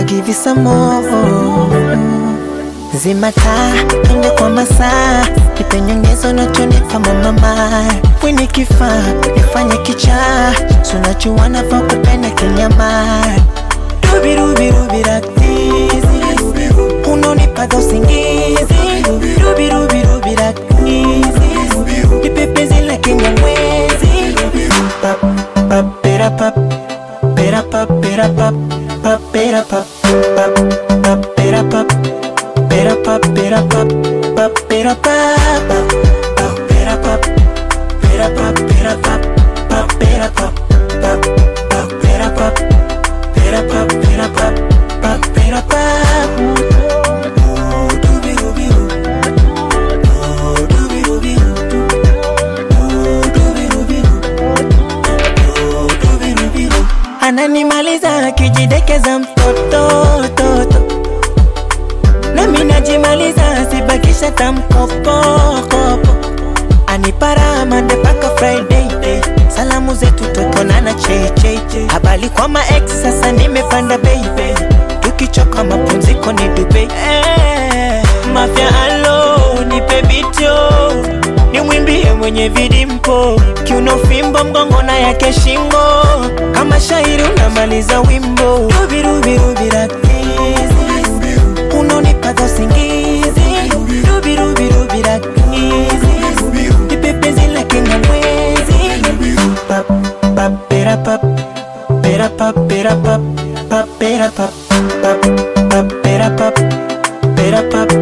give you some more. Zima taa, twende kwa masaa, nipe nyongezo nachonipa mama. Wini kifaa, nifanye kichaa, sunachuana pa kupenda kinyama. Rubi rubi rubi raktizi, unonipaga usingizi. Rubi rubi rubi raktizi, nipe penzi la kinyamwezi. Pap pap pera pap, pera pap pera pap, pap pera pap, pap pap pera pap. Pera pap, pera pap, pap pera pap, pap pera pap, pera pap, pera pap, pap pera pap, pap pap pera pap, pera pap, pera pap, pap pera pap. Oh, dooby-dooby-doo. Oh, dooby-dooby-doo. Oh, dooby-dooby-doo. Oh, dooby-dooby-doo. Ananimaliza akijidekeza mtoto toto nami najimaliza sibakisha tamkopokopo anipara mande paka friday day. salamu zetu tukonana checheche habari kwa maex sasa nimepanda baby tukichoka mapumziko ni dube eh, mafya alo nipe bityo nimwimbie mwenye vidimpo kiuno fimbo mgongo na yake shingo kama shairi unamaliza wimbo rubirubirubiraktizi unonipaga usingizi rubirubirubirakizi nipe penzi la kinyamwezi pap pap pera pap pera pap pera pap pap pera pap pap pap pera pap pera pap